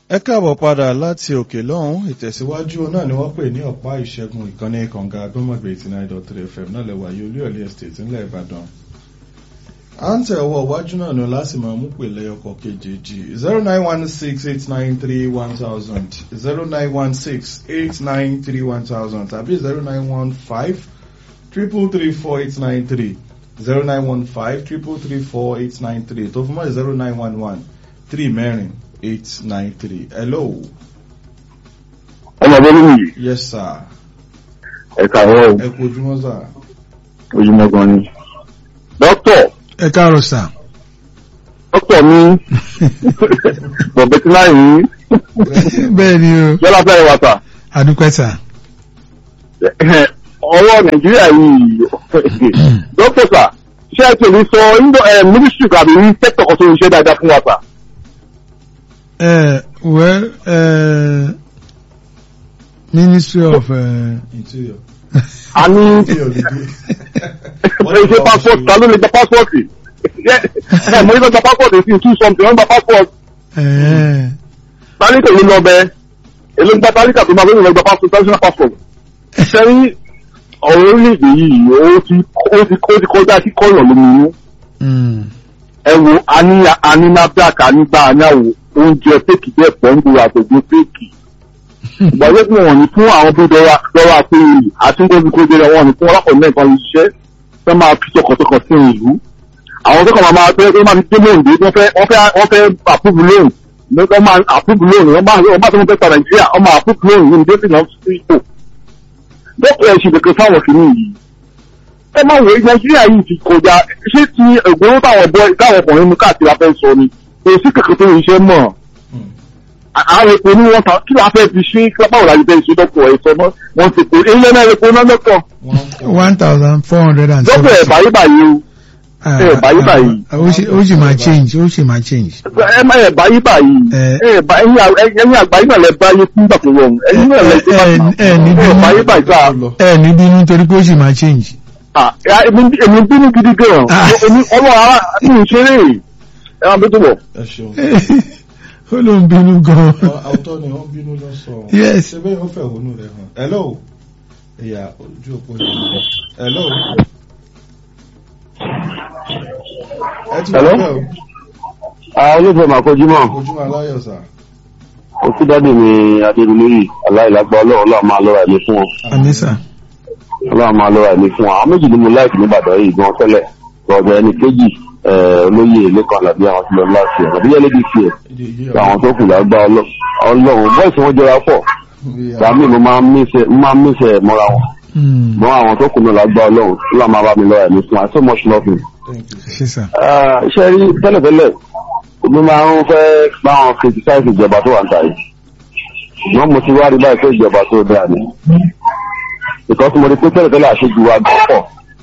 ẹ káàbọ̀ padà láti òkè lọ́hùn ìtẹ̀síwájú náà ni wọ́n pè ní ọ̀pá ìṣẹ́gun ìkànnì kànga agbọ́mọ̀gbẹ̀ eighty nine dot three fm náà lẹ́wà yìí olúyọ̀lé estate ńlẹ̀ ìbàdàn. à ń tẹ̀ ọwọ́ iwájú náà ni láti máa mú pè lẹ́yọkọ̀ kejì zero nine one six eight nine three one thousand zero nine one six eight nine three one thousand tàbí zero nine one five triple three four eight nine three zero nine one five triple three four eight nine three tó fún mọ́ zero nine one one three mẹ́rin eight nine three. Hello. ọmọ bẹ́ẹ̀ nìyí Yes, sir. ẹ̀ka ọ̀rọ̀ Ẹ kú ojúmọ́ sà. ojúmọ́ gan ni. dókítọ̀ ẹ káàárọ̀ sà. dókítọ̀ mi bọ̀bẹ̀tì náà yìí bẹ́ẹ̀ ni o yọlá fẹ́rẹ̀ wà sà. adúpẹ́ sà. ọwọ́ nàìjíríà yìí dókítọ̀ sà ṣé ẹ tẹ̀lé sọ mínísítì tàbí sẹ́kítọ̀ kan tó ń ṣe dáadáa fún wa sà. ẹ well uh, ministry of uh, Interior. a ní Interior lè dé. ẹ ṣe passport ta ló lè gba passport ẹ mo ní lọ gba passport sí two something wọ́n gba passport uh, tálíkà yìí lọ bẹ èló ń gba tálíkà tó máa fẹ́ lọ gba passport national passport sẹ́yìn ọ̀rọ̀ orílẹ̀-èdè yìí ó ti ó ti ó ti kọjá sí kọ́yọ̀ lómi inú mm, ẹ wo àní àní NAFDAC ànígbà àníàwò oúnjẹ péèkì bẹ́ẹ̀ pọ̀ ń gbòòrò àtẹ̀gbẹ́ péèkì ìgbàjẹ́ tí wọ́n ní fún àwọn tó dọ́ra dọ́ra àpéyì àti ń gbóbi kóde rẹ̀ wọ́n ní fún ọlọ́pàá mẹ́ta lè ṣiṣẹ́ tó máa fi tọkàntọkàn sí ìlú àwọn tó kàn máa máa tẹ́ tó máa fi dé lóòndé wọ́n fẹ́ wọ́n fẹ́ wọ́n fẹ́ àpúbù lóòn wọ́n máa àpúbù lóòn wọ́n máa wọ́n máa tó ń fẹ́ pa Nàìjíríà wọ́n máa àpúbù lóòn ní ìdí òsì náà sí ipò dókítà ẹ̀sìn kẹ̀kẹ́ fáwọn kìíní yìí ẹ máa wò ó Nàìjíríà yìí ti kọjá ṣé ti ògbóró táwọn bọ táwọn ọkùnrin mú káàkiri afẹ́ sọ ni kò sí kẹ̀kẹ́ tó ń ṣe mọ́ àwọn epo ní wọn ta kí la fẹ́ fi ṣe kí lápá òlàjì bẹ́ẹ̀ ṣe dọ́kọ̀ ẹ̀ sọ mọ́ wọn ti pè é ilé náà epo náà lọ́kọ̀ one thousand four hundred and dọ́kọ̀ ẹ̀ báyìí báyìí o ẹ̀ báyìí báyìí. ó sì ó sì máa change ó sì máa change. ẹ má ẹ̀ báyìí báyìí Ẹ. ẹ̀ bá ẹ̀yìn à- ẹ̀yìn àgbáyé náà lẹ báyé fún ìgbà tó rọrùn ẹ̀yìn náà lẹ ẹ ẹ ẹ ní ẹ̀ báyé bínú báyìí sáà ẹ ní bínú torí pé ó sì máa change. Ah, ya, èmi èmi bínú gidi gan Ah. èmi ọmọ ara mi ò ṣeré ẹ máa bí tó bọ̀. Ẹ ṣeun. ó ló ń bínú gan. Àwùtọ́ ni wọ́n bínú lọ sọ. Yes. Ṣé bẹ́ẹ̀ ó fẹ̀hónú rẹ̀ hàn? Hello. Ìyá ojú òpó yìí. Hello. Ẹ ti Hello? wọ́n bẹ́ẹ̀ o. àwọn olóòfẹ́ máa kọjú mọ́ Ojúmọ́ aláyọ̀ sà. òkú dádì mi adébílẹ́yì aláìlágbá ọlọ́run ọlọ́run máa lọ́ra ẹ̀mí fún wọn anisa. ọlọ́run máa lọ́ra ẹ̀mí fún wọn àwọn méjì ni mo láìpẹ́ nígbàdàn yìí gan tẹ́lẹ̀ ọ̀dọ̀ ẹni kejì eh, olóyè lẹ́kàn àlàbí àwọn tí lọ láti ẹ̀ àbí yẹlẹ́bí fi ẹ̀ Ìdí ìyí tí àwọn tó kù lágbá ọlọ́- ọlọ́run bọ́ọ̀sì wọn jọra pọ̀ gbàmí mo máa ń mísẹ̀ máa ń mísẹ̀ mọ́ra wọn Mm, mọ́ àwọn tó kù náà lágbá ọlọ́run ọlọ́run máa bá mi lọ́ra ẹ̀mí fún wọn I so much love him. Thank you. ṣe sà. Ah, iṣẹ́ rí tẹ́lẹ̀tẹ́lẹ̀ omi máa ń fẹ́ bá wọn criticize ìjọba tó wà ń ta yìí ṣùgbọ́n mo ti wá rí báyìí pé ìjọba tó dáa ni because mo rí pé tẹ́lẹ̀tẹ́lẹ̀ àṣejù wa gan pọ̀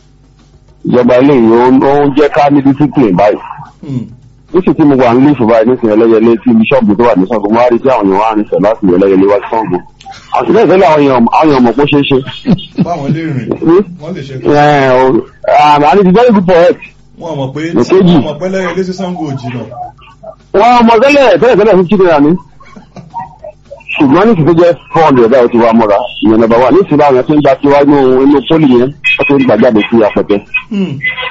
ìjọba eléyìí ó ń ó ń jẹ́ ká ní discipline báyìí Hmm. níṣì tí mo wà ní lífù báyìí nísìnyí ẹlẹ́yẹlé tí bíṣọ́ọ̀bù tó wà ní Ṣàngó mo wá rí tí àwọn èèyàn wá ń sẹ̀ láti ẹlẹ́yẹlé wá sí Ṣàngó àti bẹ́ẹ̀ tẹ́lẹ̀ àwọn èèyàn àwọn èèyàn mọ̀ pé ó ṣeé ṣe Báwọn lè rìn. Wọ́n lè ṣe kí. Ẹ̀, o- ah, and it is very good for health Wọ́n mọ̀ pé Èkejì. wọ́n mọ̀ pé lẹ́yìn ilé sí Sango òjì náà. wọ́n mọ̀ tẹ́lẹ̀ tẹ́lẹ̀ tẹ́lẹ̀ fún chicken rani ṣùgbọ́n ní ìsìn tó jẹ́ four hundred báyìí ó ti wá mọ́ra ìyẹn nọ́mbà wà ní ìsìn báwọn yẹn tó ń gba tiwa inú inú pólì yẹn wọ́n tó ń gbà jáde sí apẹ̀tẹ̀. Hmm.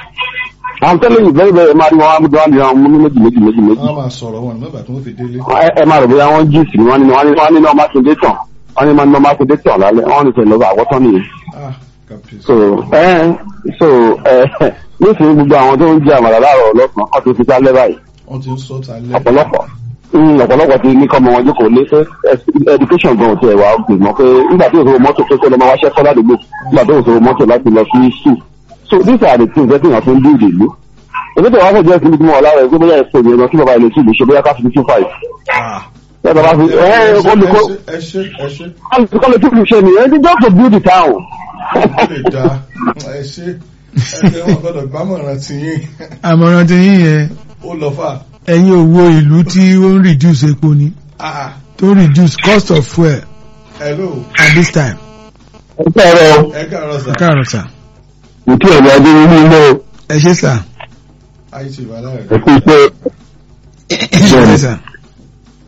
àwọn tẹ́lẹ̀ yìí bẹ́ẹ̀ bẹ́ẹ̀ máa rí wọn wá wá ní àwọn mú ní méjì méjì méjì méjì. Wọ́n máa sọ̀rọ̀ wọn nígbà tí wọ́n fi délé. ẹ ẹ máa rò bóyá wọ́n jí sí wọ́n ní wọ́n ní wọ́n ní náà mákindé tàn wọ́n ní náà mákindé tàn lálẹ́ wọ́n ní sẹ́yìn lọ́wọ́ àwọ̀tán nìyẹn. Ah, kàpẹ́sì. so ẹ so ẹ nísìnyí gbogbo àwọn tó ń jẹ àmàlà láàárọ̀ ọlọ́sàn kan tó fi sálẹ̀ báyìí Wọ́n ti ń sọ ta lẹ́. ọ̀pọ̀lọpọ̀ mm, ọ̀pọ̀lọpọ̀ ti ní kọ́mọ wọn jókòó lé pé ẹ- education gan ti ẹ̀wà ọ̀gbìn mọ́ pé nígbà tí òṣòwò mọ́tò pé kó lọ máa wáṣẹ́ kọ́ ládùúgbò nígbà tí òṣòwò mọ́tò láti lọ sí school so these are the things that èèyàn fi ń build ìlú èmi tó wà fún jẹ́ síbi tí mo wà lára ẹ̀ pé bóyá ẹ̀sìn ìrìnà kí bàbá ilé sí ìlú ṣe bóyá ká fi two five Ah. ẹ bàbá fi ẹ ẹ olùkọ́ Ẹ ṣe ẹ ṣe. olùkọ́ lè tún ṣe nìyẹn ti just to build the town. Ó lè da. Ẹ ṣe. Ẹ jẹ́ wọn gbọ́dọ̀ gbámọ̀ràn tí yín. àmọ̀ràn tí yín yẹn Ó lọ fà. ẹ̀yin òwò ìlú tí ó ń reduce epo ni Ah. tó reduce cost of fuel Hello. at this time. ẹ sọ̀rọ̀ Ẹ káàárọ̀ sà. ẹ káàárọ̀ sà. ìtí ẹ̀rọ adé nínú ilé ẹ ṣe sà. Àìsí ìbálẹ̀ rẹ̀. ẹ̀kú iṣẹ́ ẹ ṣe sà.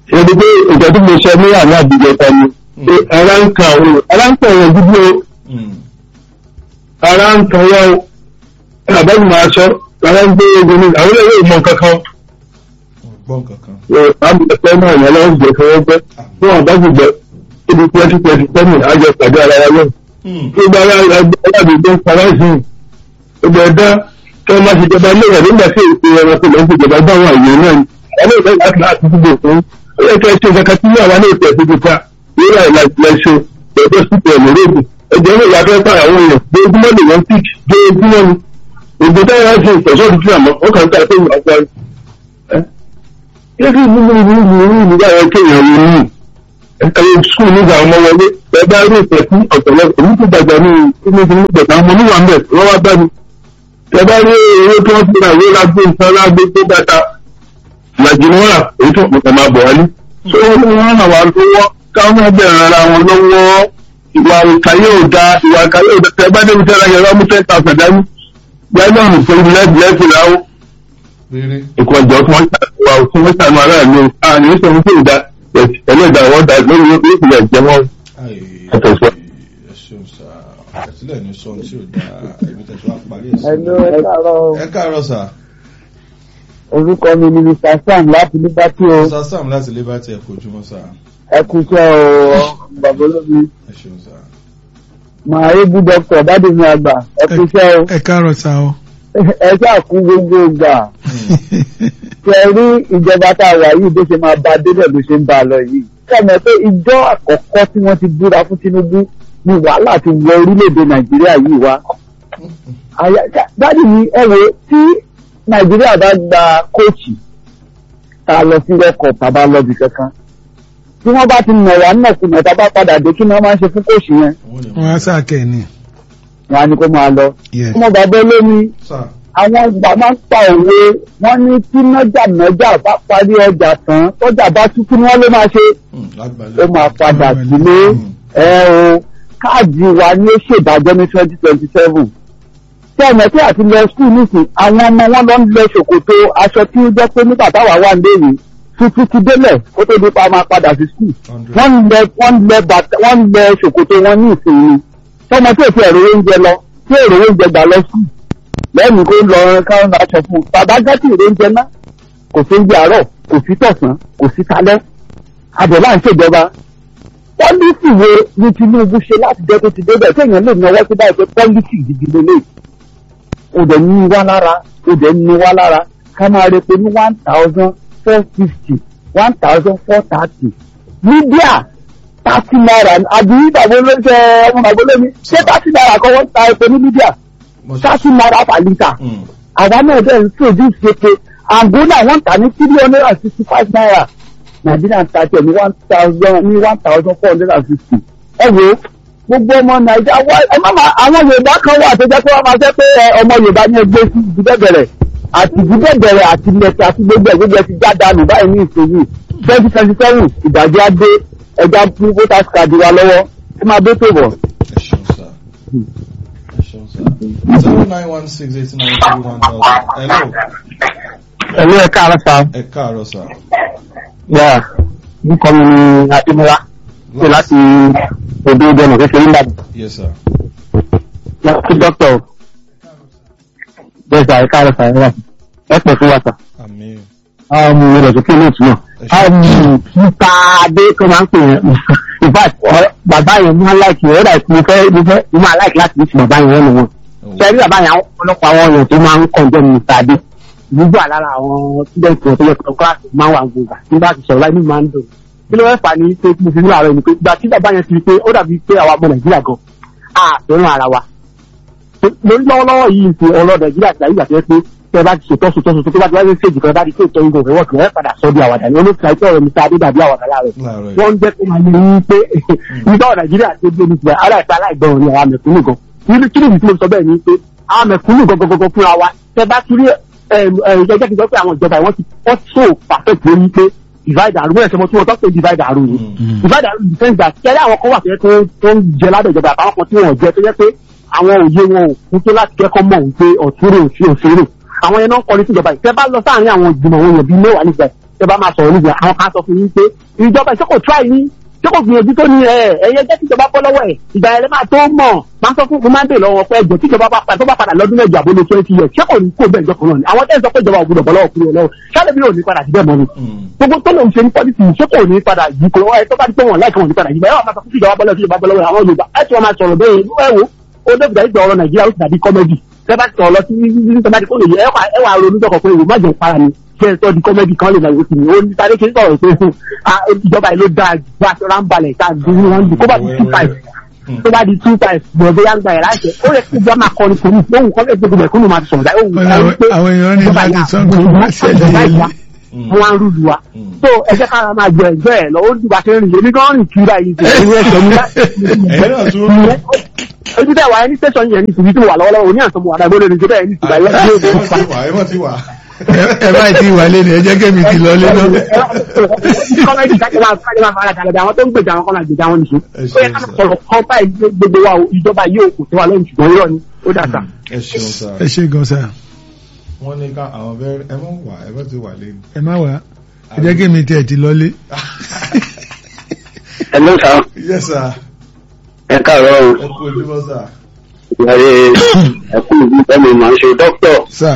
ṣe ni pé ìjọ tí mo sọ ní àná àbújọ kan ni pé ara ń kan àwọn ara ń kan àwọn dúdú o Mm. ara ń kan wọ́n o àbẹ́bí máa sọ ara ń gbé ogun ní àwọn ilé ìmọ̀ kankan Ọgbọ́n kankan. àbùkẹ́ náà yẹn lọ́wọ́ jẹ́ fọwọ́ gbẹ́ fún àbájúgbẹ́ ibi twenty twenty seven àjọ pàdé ara wa lọ́wọ́ Mm. gbogbo ara alábìgbé ń para sí i gbogbo ẹ̀dá kí wọ́n má ṣe jọba lóyè nígbà tí èsì ẹranko lọ́n ti jọba bá àwọn àyè náà ni ẹni ìfẹ́ láti láti dúdú fún ó yẹ kí ẹ ṣe kankan tí àwa náà tẹ̀ sí kíkà yóò rà ìlàjìlẹ̀ṣọ pẹ̀lú sípò ẹ̀mọ́rẹ́dì ẹ̀jẹ̀ náà yàtọ̀ pa àwọn èèyàn gbogbo lè wọ́n pík gbogbo ni ògbó táwọn á ṣe ìtọ́sọ́ ti fi àmọ́ ó kàn ń tà pé ìwà ọ̀gá ẹ̀ kí kí nínú ìlú ìlú ìlú ìlú báyọ̀ kéèyàn lè ní ẹ̀ka skul nígbà ọmọ wọlé ẹ bá rí ìfẹ́ sí ọ̀tọ̀lọ́ èmi tó dàgbà ní ìpínlẹ̀ ìgbẹ̀ta ọmọ níwà ń bẹ̀ wọ́n wá bá mi ẹ bá rí owó tó ń fúnra ìwé lágbó nǹkan lágbó tó dáta ìlàjì ni wọ́n rà èyí tó mọ̀tà máa bọ̀ wálé tó wọ́n ràn wá lọ́wọ́ káwọn ẹgbẹ́ ara wọn lọ́wọ́ ìwà ìkàyé ò da ìwà ìkàyé ò da tẹ bá débi tẹ́lá yẹn wọ́n mú ten thousand dání gbẹ́gbẹ́ fún ilẹ̀ ìlẹ́sìn láwọ́ Rere. ìkọjọ tí wọ́n ṣàtúwà tí wọ́n ṣàánú aráàlú àní sọ fún ìdá ẹlẹ́dà wọ́n dá lórí ìpìlẹ̀ ìjẹmọ́ Ai, Ẹ tẹ̀síwájú. ẹ ṣeun sá. Ẹ̀sílẹ̀ ní sọ tí ò dáa. Èmi tẹ̀sí wá parí ẹ̀ sí. Hello, ẹ káàárọ̀. Ẹ káàárọ̀ sà. Orúkọ mi ni Mr. Sam láti Liberty o. Sá Sam láti Liberty ẹ̀ kojúmọ́ sà. Ẹ kú iṣẹ́ o, bàbá olómi. Ẹ ṣeun sà. Màá ébú dọ́kítọ̀ Bádùnmí àgbà. Ẹ kú iṣẹ́ o. ẹ káàárọ̀ sá o. Ẹ ṣáà kú gbogbo ìgbà. Ṣé ẹ rí ìjọba tá a wà yìí bó ṣe máa ba débẹ̀ bó ṣe ń ba lọ yìí? Kẹ́mi pé ìjọ àkọ́kọ́ tí wọ́n ti búra fún Tinubu ni wàhálà ti wọ orílẹ̀-èdè Nàìjíríà yìí wá. Àyà- Dádì mi ẹ wo tí Nàìjíríà bá gba kóòtù tá a lọ sí rẹ́kọ̀ọ́ bàbá lọ́bì kankan tí wọ́n bá ti nà wá nàkúnà tá a bá padà dé kí ni wọ́n máa ń ṣe fún kóòtù yẹn Wọ́n ní wọ́n á sàkẹ́ ni. wọn á ní kó máa lọ. Yes. ọmọ bàbá olómi Sà. àwọn ìgbà máa ń pa òwe wọ́n ní tí nájà nájà bá parí ọjà tán tọ́jà bá tú kí ni wọ́n ló máa ṣe Mm, Lágbàlẹ̀. ó máa padà sílé ẹ o káàdì wa ni ó ṣèdájọ́ ní twenty twenty seven tí ọmọ tí àti lọ skul nìsín àwọn ọmọ wọn lọ ń lọ ṣòkòtò aṣọ tí ó jẹ́ pé nígbà táwa wà léèrè tuntun ti délẹ̀ kó tó di pa máa padà sí skul Hundred. wọ́n ń lẹ wọ́n ń lẹ bàtà wọ́n ń lẹ ṣòkòtò wọn ní ìsinmi tọmọ tí èsì ẹ̀rọ oúnjẹ lọ tí èrò oúnjẹ gbà lọ skul lẹ́yìn kó lọ káwọn aṣọ fún un bàbá gẹ́tì èrò oúnjẹ náà kò sí oúnjẹ àárọ̀ kò sí tọ̀sán kò sí talẹ́ àbẹ̀là ń ṣèjọba pọ́lísì wo ni Tinubu ṣe láti jẹ́ tó ti débẹ̀ téèyàn lè náwó sí báyìí pé pọ́lísì gidi lélẹ̀ ó dẹ̀ ní wá lára ó dẹ̀ ní wá lára ká máa rí pé ní one thousand four fifty one thousand four thirty mídíà thirty naira àbí ìdàgbò ló ṣe ọmọ ìdàgbò lómi ṣé thirty naira kọ́ wọ́n ta epo ní mídíà Mo ṣe- thirty naira per litre Mm. àwa náà dẹ̀ ń produce epo angola wọ́n tà ní three hundred and sixty five naira nàìjíríà ń ta tiẹ̀ ní one thousand ní one thousand four hundred and fifty ẹ wo gbogbo ọmọ nàìjíríà wá ẹ má ma àwọn yorùbá kan wà tó jẹ́ pé wọ́n máa jẹ́ pé ẹ, ọmọ yorùbá ní ẹgbẹ́ sí ìdíbẹ̀bẹ̀rẹ̀ àti ìdíbẹ̀bẹ̀rẹ̀ àti ilẹ̀kẹ̀ àti gbogbo ẹ̀ gbogbo ẹ̀ ti já dànù báyìí ní ìsinyìí twenty twenty seven ìdájọ́ adé ẹja fún voters card wa lọ́wọ́ ẹ máa dé tó bọ̀. Ẹ ṣeun sà. Ẹ ṣeun sà. Zero nine one six eight nine three one thousand. Hello. ẹ̀lú ẹ̀ka àrà sá Ẹ káàárọ̀ sà. yà nípa mi ní adémọ́lá pé láti odò ìdẹ́nà kékeré ńlá Yes sir. láti dọ́kítọ̀ bẹ́ẹ̀ sá ẹ̀ka àrà sá ẹ̀rọ ẹ̀ pẹ̀ fún wa sá. Àmín. um, rẹ̀ sókè ní ìtumọ̀. Um, nípa adé tó máa ń pè yẹn in fact ọ- bàbá yẹn máa láìkì rẹ̀ ọ̀dà ìpínlẹ̀ fẹ́ mo fẹ́ mo máa láìkì láti ní ti bàbá yẹn wọ́n wọn. sẹ́rí bàbá yẹn àwọn ọlọ́pàá àwọn èèyàn tó máa ń kọ̀ǹdẹ́ ní Mr. Adé gbogbo àlára àwọn student wọn tó yẹ kọ́ kíláàsì máa wà gbogbo nígbà tí sọ̀rọ̀ láì ní máa ń dùn. kí ló fẹ́ fà ní pé mo fi ní àárọ̀ ni pé ìgbà tí bàbá yẹn ti rí pé ó dàbí pé àwa ọmọ Nàìjíríà gan a fẹ́ràn ara wa lórí lọ́wọ́lọ́wọ́ yìí ti ọlọ́ nàìjíríà ti àyíká tẹ́ pé tẹ́ bá ti ṣètò ṣètò ṣètò tó bá ti wáyé ṣèjì kan bá ti ṣètò ìgò ìwọ̀ kìlọ̀ ẹ̀ padà sọ di àwàdà ni olóòtú àìsàn ọ̀rọ̀ mr adé dàbí àwàdà láàrẹ̀ Láàárọ̀ yìí. wọ́n ń jẹ́ kó máa ní ní pé nígbà wọ̀ nàìjíríà tó gbé ní tiwa aláìsàn aláìgbọràn ni àwọn mẹ̀kúnnù gan níbi kí nìyí tí mo sọ bẹ́ẹ̀ ni pé àwọn mẹ̀kúnnù gangan fúnra wa tẹ́ bá ti rí ẹ̀ẹ́dẹ́gbẹ́ kí n sọ pé àwọn ìjọba wọ́n ti wọ́n so perfect lórí pé divide and rule ẹ̀sẹ̀ mọ́ tí wọ́n tọ́ pé divide and rule Mm. divide and rule in the sense that kẹ́lẹ́ àwọn kan wà tó yẹ tó- tó ń jẹ lábẹ́ ìjọba àtàwọn kan tí wọ́n jẹ tó yẹ pé àwọn òye wọn ò kún tó láti kẹ́kọ̀ọ́ mọ̀ wípé ọ̀túnrò òfin òṣèré àwọn yẹn náà ń kọrin síjọba yìí tẹ́ bá lọ sáàrin àwọn ìgbìmọ̀ àwọn èèyàn bíi mẹ́wàá nígbà yìí tẹ bá máa sọ̀rọ̀ níbi àwọn kan sọ fún yín pé ìjọba ìṣe kò try ní ṣé kò gbìyànjú tó ní ẹ ẹyẹ jẹ́ kíjọba bọ́ lọ́wọ́ ẹ̀ ìgbà yẹn lè máa tó mọ̀ máa sọ fún fún máa ń bè lọ́wọ́ pé ẹjọ́ tíjọba bá padà tó bá padà lọ́dún mẹ́jọ àbólé twenty years ṣé kò ní kó bẹ́ẹ̀ jọkàn náà ni àwọn tẹ́ ń sọ pé ìjọba ò gbọdọ̀ bọ́ lọ́wọ́ kúrò lọ́wọ́ ṣáà bí ò ní padà síbẹ̀ mọ́ ni gbogbo tó lòun ṣe ní pọ́lísì ṣé kò ní padà yìí kò ẹ tó bá di pé wọn láìka wọn ní padà yìí bẹ́ẹ̀ wọ́n máa sọ fún ìjọba bọ́lọ́ ìjọba bọ́lọ́ àwọn Yorùbá ẹ tí wọ́n máa sọ̀rọ̀ bẹ́ẹ̀ ẹ wo ó dé bìdá ìgbà ọ̀rọ̀ Nàìjíríà ó ti dàbí kọ́mẹ́dì tẹ́ bá sọ̀rọ̀ lọ sí tẹ́ bá di kó lè yẹ ẹ wà ronú dọ̀kọ̀ pé ìwò má jẹun para ni kí ẹ sọ di kọ́mẹ́dì kan lè máa wò sí ni ó ní sáré kí n sọ̀rọ̀ pé ìjọba yìí ló dáa ju bá aṣọ ráńbalẹ̀ ká dúró wọn di kó bá di two five tó bá di two times bọ̀dé yá ń gba ẹ̀ láṣẹ ó yẹ kí ìjọba máa kọrin kò ní lóhùn kọ́lé gbogbo ẹ̀kúnnù máa sọ̀rọ̀ dáì òhun Àwọn- àwọn èèyàn ní láti sọ nǹkan bá ṣẹlẹ̀ yẹlé. wọn á rúlu wa so ẹ jẹ́ ká máa jẹ ẹ̀jọ́ ẹ̀ lọ ó dìgbà tó ń rìn èmi gan rìn kiri báyìí ṣe ìwé ẹ̀sẹ̀ mi ẹ̀yin náà tún rú. ojú tẹ̀ wá ẹni tẹ̀sán yẹn ní ìsìnkú tí mo wà lọ́wọ́lọ́wọ́ òní àtọ́mọ wà dáìbò lórí ìjọba ẹ̀ ní ìsìnkú ayé ẹ mọ̀ ti wà ẹ mọ̀ ti wà. Ẹ- ẹ bá ti wà lé ni ẹ jẹ́ kémi ti lọ lé náà. kọ́mẹ́dì kájọ máa kájọ máa fara kalẹ̀ bí àwọn tó ń gbèjà àwọn kan máa gbèjà wọn nìṣó Ẹ ṣeun ó yẹ ká sir. sọ̀rọ̀ kan báyìí ní gbogbo wa o ìjọba yóò kò tó wa lẹ́yìn ṣùgbọ́n irọ́ ni ó dà sá. ẹ ṣeun sá ẹ ṣe gan sa wọ́n ní ká àwọn bẹ́ẹ̀ ẹ mọ̀ wà ẹ mọ̀ ti wà lẹ́nu. ẹ má wá ẹ jẹ́ kémi tiẹ̀ ti lọ lé. Hello sir, yes sir ẹ káàárọ̀ o. ẹ kú ojúmọ́ sá. Ìyáre ẹ̀kú ìlú Bẹ́ẹ̀ni màá ṣe dókítọ̀. sà